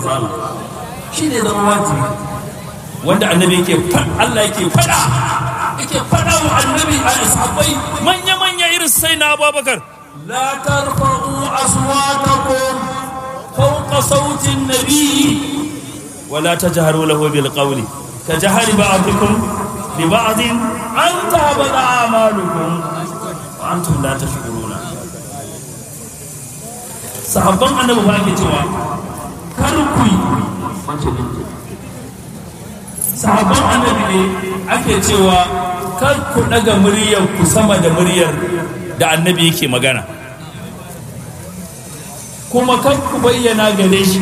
manzo Allah shi ne zama wajibi wanda annabi yake Allah yake fada yake fada wa annabi a sahabbai manya manya irin sai na Abubakar la tarfa'u aswatakum fawqa sauti an-nabi ولا تجهروا له بالقول كجهر بعضكم ببعض أن تهبط أعمالكم وأنتم لا تشعرون sahabban annabi ba ake cewa kar ku yi sahabban annabi ne ake cewa kar ku daga muryar ku sama da muryar da annabi yake magana kuma kar ku bayyana gare shi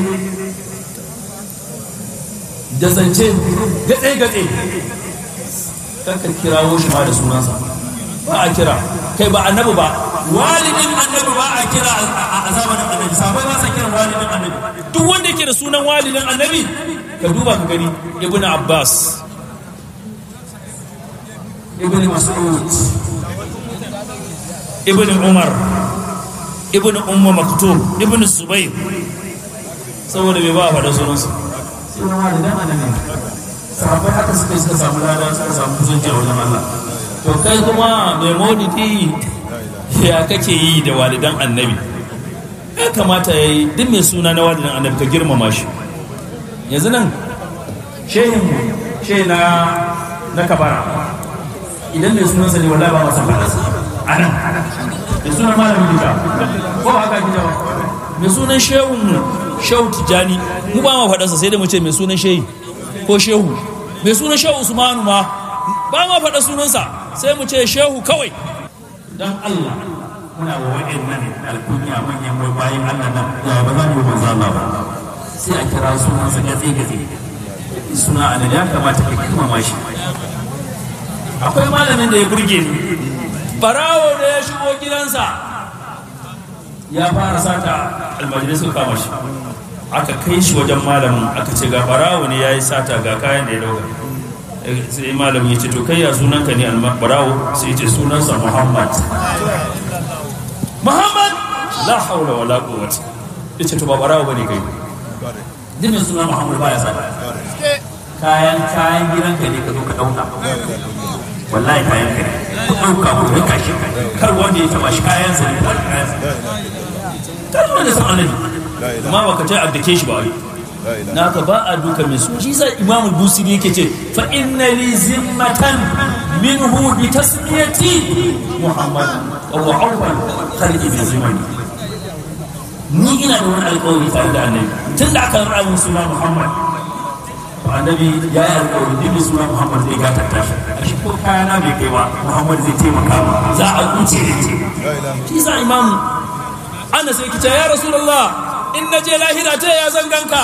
da zance gaɗe-gaɗe kanka kirawo shi ma da sunansa ba a kira kai ba annabi ba walidin annabi ba a kira a zamanin annabi sabai ba sa kira walidin annabi duk wanda yake da sunan walidin annabi ka duba ka gani ibn abbas ibn mas'ud ibn umar ibn umma maktum ibn subayr saboda bai ba a faɗa sunansa sunan walidan annabi sahabbai haka suka suka samu lada suka samu kusanci a wajen Allah to kai kuma mai maulidi ya kake yi da walidan annabi ya kamata ya yi duk mai suna na walidan annabi ka girmama shi yanzu nan shehin shehin na na kabara idan mai sunansa ne wallahi ba masa faɗa a nan da sunan malamin gida ko haka gida ba mai sunan shehun shehu tijjani mu ba ma faɗarsa sai da mu ce mai sunan shehi ko shehu mai sunan shehu usmanu ma ba ma faɗa sunansa sai mu ce shehu kawai dan Allah muna wa wa'annan alkunya manyan wai bayan Allah nan ya ba za mu yi manzo Allah ba sai a kira sunansa gatse gatse suna annabi ya kamata ka girmama shi akwai malamin da ya burge ni barawo da ya shigo gidansa ya fara sata almajirai suka kama shi aka kai shi wajen malamin aka ce ga barawo ne ya yi sata ga kayan da ya dauka sai malamin ya ce to kai ya sunanka ne barawo sai ya ce sunansa muhammad muhammad la haula wala quwwata ya ce to ba barawo bane kai dimin sunan muhammad baya sata kayan kayan gidanka ne ka zo ka dauka wallahi kayan ka ne ku dauka ku rika shi kar wanda ya taba shi kayan sa ne wani kayan sa kar wanda san annabi amma baka ce abdake shi ba ai naka ba a duka mai su shi sa imamul busiri yake ce fa inna li zimmatan minhu bi tasmiyati muhammad wa huwa awwal khalqi bi zimani ni ina da wani alƙawari tare da annabi tun da aka rara mun suna muhammad to annabi ya yi alƙawari duk mai suna muhammad zai gata tashi a shi ko kayana bai kai ba muhammad zai taimaka ma za a kuce da ce shi sa imam ana sai kice ya rasulullah in na je lahira ta ya zan ganka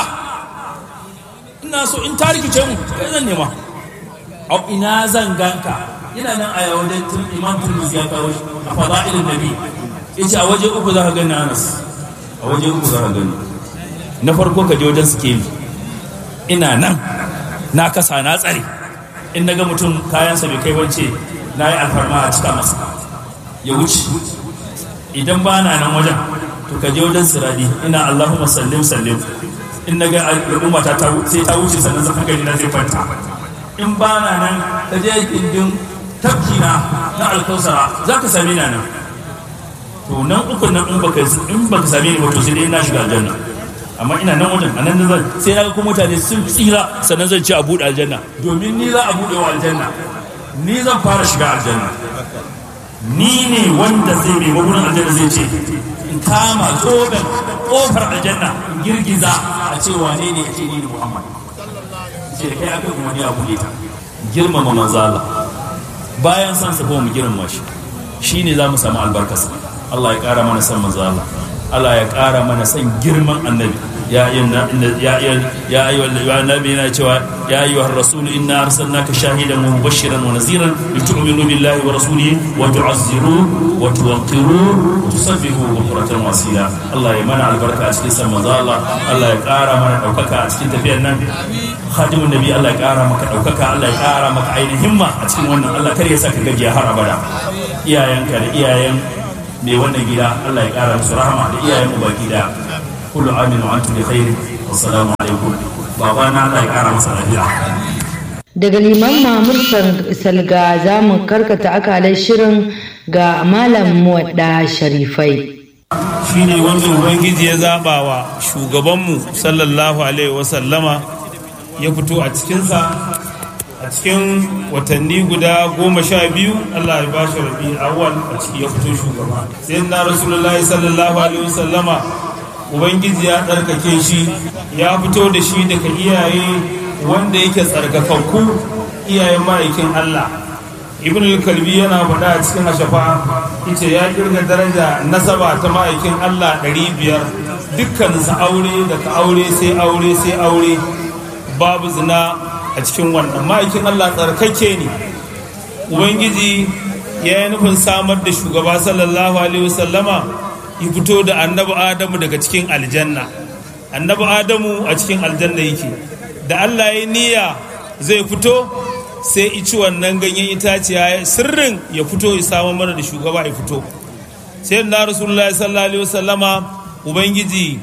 ina so in ta rikice mu kai zan nema au ina zan ganka ina nan a yawon tun imam turmizi ya kawo shi a fada'ilin nabi yace a waje uku za ka gani anas a waje uku za ka gani na farko ka je wajen sikeli ina nan na kasa na tsare in na ga mutum kayansa bai kai wance na yi alfarma a cika masa ya wuce idan ba na nan wajen to ka je wajen siradi ina allahumma sallim sallim in na ga al'umma ta sai ta wuce sannan zaka gani na zai kwanta in ba na nan ka je gindin tafki na na alkausara za ka same ni nan to nan uku nan in baka in baka same ni ba to sai dai na shiga aljanna amma ina nan wajen a nan zan sai na ga kuma mutane sun tsira sannan zan ci a buɗe aljanna domin ni za a buɗe wa aljanna ni zan fara shiga aljanna ni ne wanda zai mai magunan aljanna zai ce in kama zoben kofar aljanna in girgiza a ce wane ne ya ce ni ne muhammad ce da kai aka kuma ni a buɗe ta girmama manzo Allah bayan san sa mu girmama shi shine za mu samu albarkarsa Allah ya ƙara mana san manzo Allah Allah ya ƙara mana san girman annabi ya ayyuha ya ya ayyuha annabi yana cewa ya ayyuha rasul inna arsalnaka shahidan wa mubashiran wa naziran litu'minu billahi wa rasulihi wa tu'azziru wa tuwaqqiru wa tusabbihu bukratan wa asila Allah ya mana albarka a cikin san manzo Allah Allah ya ƙara mana daukaka a cikin tafiyar nan khadimun nabi Allah ya ƙara maka daukaka Allah ya ƙara maka ainihin himma a cikin wannan Allah kar ya saka gajiya har abada iyayenka da iyayen mai wannan gida Allah ya kara musu rahama da iyayen mu baki da kullu amin wa antum bi khair wassalamu alaikum baba na Allah ya kara masa lafiya daga liman mamur salga za mu karkata akalai shirin ga malam muwadda sharifai shine wanda ubangiji ya zaba wa shugabanmu sallallahu alaihi wasallama ya fito a cikinsa a cikin watanni guda goma sha biyu allah ya bashi rabi awal a ciki ya fito shugaba sai na rasulullahi sallallahu alaihi wasallama ubangiji ya tsarkake shi ya fito da shi daga iyaye wanda yake tsarkakakku iyayen ma'aikin allah ibn al-kalbi yana faɗa a cikin ashafa ita ya kirga daraja nasaba ta ma'aikin allah 500 dukkaninsa aure daga aure sai aure sai aure babu zina a cikin wannan ma'aikin allah tsarkake ne ubangiji ya yi nufin samar da shugaba sallallahu alaihi wasallama ya fito da annabi adamu daga cikin aljanna annabi adamu a cikin aljanna yake da allah ya niyya zai fito sai ici wannan ganyen itaciya sirrin ya fito ya samu mana da shugaba ya fito sai na rasulullahi sallallahu alaihi wasallama ubangiji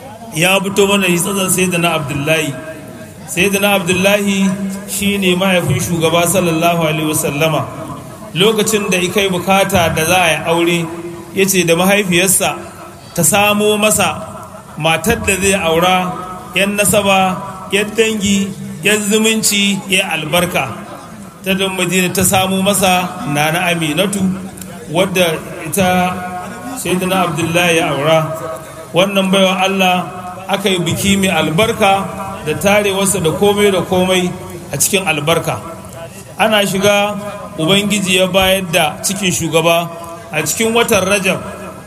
ya fito mana yi tsatsan sai da na abdullahi sai da na abdullahi shine mahaifin shugaba sallallahu alaihi wasallama lokacin da ika yi bukata da za a yi aure ya ce da mahaifiyarsa ta samo masa matar da zai aura yan nasaba yan dangi yan zumunci ya albarka ta don madina ta samu masa na na aminatu wadda ita sayyidina abdullahi ya aura wannan baiwa allah aka yi biki mai albarka da tarewarsa da komai da komai a cikin albarka ana shiga ubangiji ya bayar da cikin shugaba a cikin watan rajab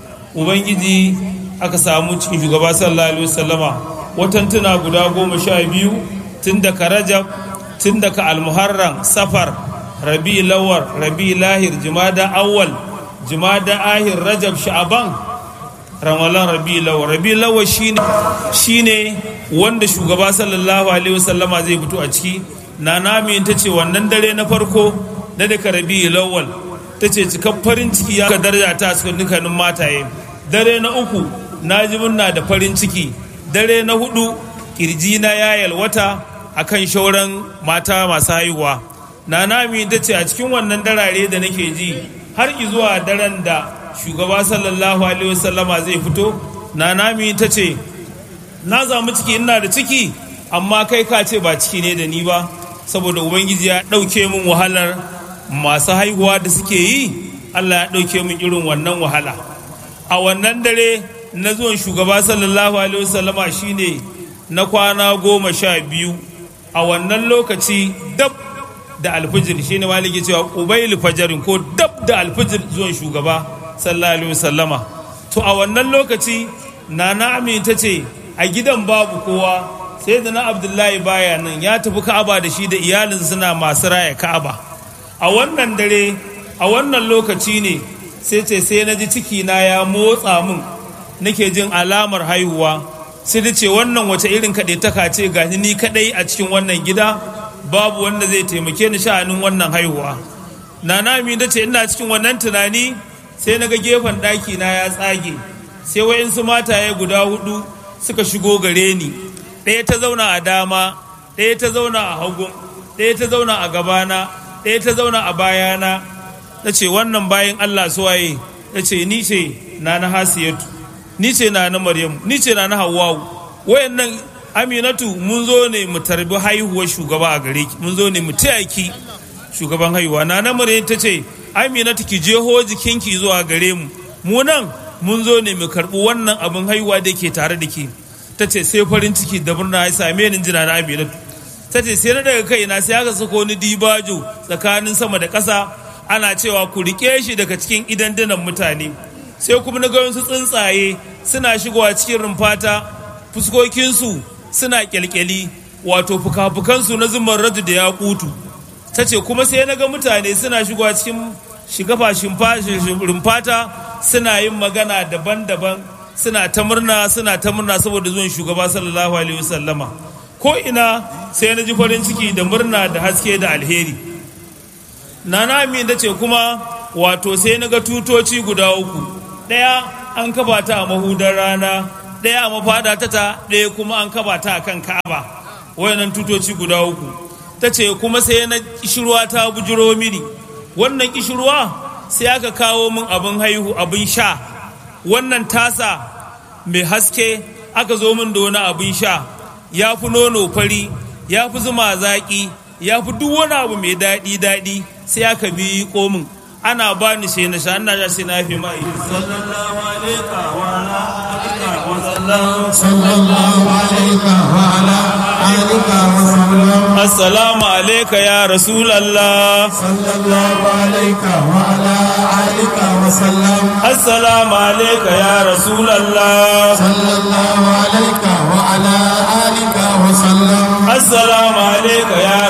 ubangiji aka samu cikin shugaba sallallahu alaihi wasallama watan tuna guda goma sha biyu tun daga rajab tun daga almuharram safar rabi lawar rabi lahir jumada awwal jumada ahir rajab sha'aban ramalan rabi lawar rabi lawar shine shine wanda shugaba sallallahu alaihi wasallama zai fito a ciki na nami ta ce wannan dare na farko na daga rabi lawal ta ce cikar farin ciki ya daraja ta cikin dukkanin mataye dare na uku na ji murna da farin ciki dare na hudu kirji na ya yalwata akan shauran mata masu haihuwa na nami ta ce a cikin wannan darare da nake ji har zuwa daren da shugaba sallallahu alaihi wasallama zai fito na nami ta ce na zamu ciki ina da ciki amma kai ka ce ba ciki ne da ni ba saboda ubangiji ya ɗauke min wahalar masu haihuwa da suke yi allah ya ɗauke min irin wannan wahala a wannan dare na zuwan shugaba sallallahu alaihi wasallama shine na kwana goma sha biyu a wannan lokaci dab da alfijir shine maliki cewa ubayl fajarin ko dab da alfijir zuwan shugaba sallallahu alaihi wasallama to a wannan lokaci nana ta ce a gidan babu kowa sai da na abdullahi baya nan ya tafi ka'aba da shi da iyalin suna masu raya ka'aba a wannan dare a wannan lokaci ne sai ce sai na ji ciki na ya motsa min nake jin alamar haihuwa sai da ce wannan wace irin kaɗai taka ce ga ni kaɗai a cikin wannan gida babu wanda zai taimake ni sha'anin wannan haihuwa nana mi da ce ina cikin wannan tunani sai na ga gefen ɗaki na ya tsage sai wa'insu mataye guda hudu suka shigo gare ni ɗaya ta zauna a dama ɗaya ta zauna a hagun ɗaya ta zauna a gabana ɗaya ta zauna a bayana na ce wannan bayan allah suwaye na ce ni ce na na hasiyatu ni ce na na maryamu ni ce na na hawawu wayannan aminatu mun zo ne mu tarbi haihuwar shugaba a gare ki mun zo ne mu taya ki shugaban haihuwa na na maryamu ta ce aminatu ki jeho jikinki zuwa gare mu mu nan mun zo ne mu karɓi wannan abin haihuwa da ke tare da ke ta ce sai farin ciki da murna ya same ni jina na aminatu ta ce sai na daga kaina sai aka sako ni dibajo tsakanin sama da ƙasa ana cewa ku rike shi daga cikin idandunan mutane sai kuma na ga wasu tsuntsaye suna shigowa cikin rumfata fuskokinsu suna kyalkyali wato fuka-fukansu na zumar radu da ya kutu ta ce kuma sai na ga mutane suna shigowa cikin shigafa rumfata suna yin magana daban-daban suna ta murna suna ta murna saboda zuwan shugaba sallallahu alaihi wasallama ko ina sai na ji farin ciki da murna da haske da alheri nana amin da ce kuma wato sai na ga tutoci guda uku ɗaya an kafa ta a mahudar rana ɗaya a mafada ta ta ɗaya kuma an kaba ta akan ka'aba wayannan tutoci guda uku ta ce kuma sai na kishirwa ta bujiro mini wannan kishirwa sai aka kawo min abin haihu abin sha wannan tasa mai haske aka zo min da wani abin sha ya fi nono fari ya fi zuma zaƙi ya fi duk wani abu mai daɗi daɗi sai aka bi komin ana ba ni sai na sha ina sha sai na fi mai sallallahu alaihi wa ala alihi wa sallam sallallahu alaihi wa ala alihi wa sallam assalamu alayka ya rasulallah sallallahu alaihi wa ala alihi wa sallam assalamu alayka ya rasulallah sallallahu alaihi wa ala alihi wa sallam assalamu alayka ya